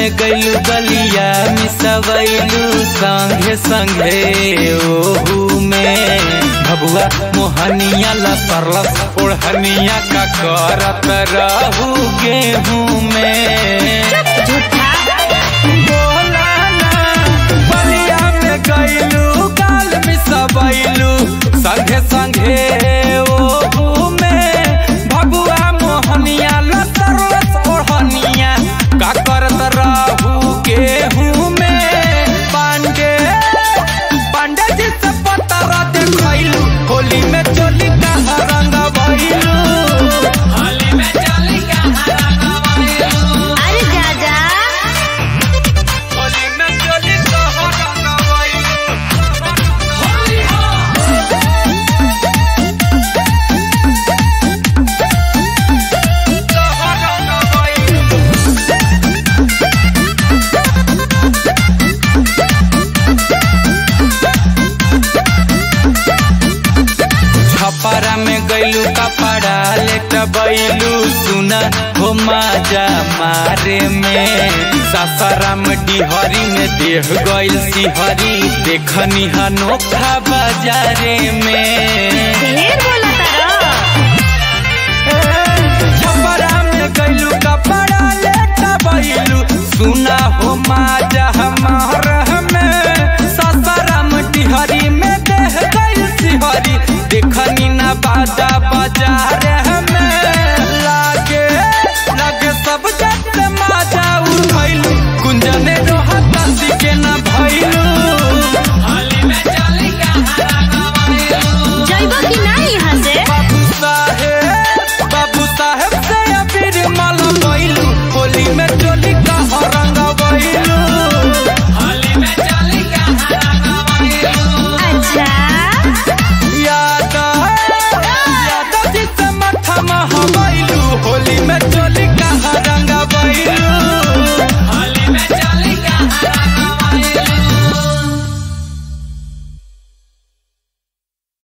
में गैलू गलिया मिसवैलू संगे संगे ओहू में भबुआ मोहनिया लसरलस ओढ़निया का करत रहू गेहूं में झूठा बोला ना, बलिया में गैलू गाल मिसवैलू संगे संगे ओहू में भबुआ मोहनिया लसरलस ओढ़निया का करत रहू गेहूं में पांडे पांडे जी से पतरा देखैलू होली में चोली का रंग भइलू होली में चोली का रंग भइलू अरे जा जा होली में चोली का रंग भइलू होली हो छपरा में गैलू कपड़ा लेट बैलू सुना हो माजा मारे में सासाराम डिहरी में देह गैल सिहरी देखनी अनोखा बाजारे में ढेर बोला तारा छपरा में गैलू कपड़ा लेट बैलू सुना हो माजा हमारा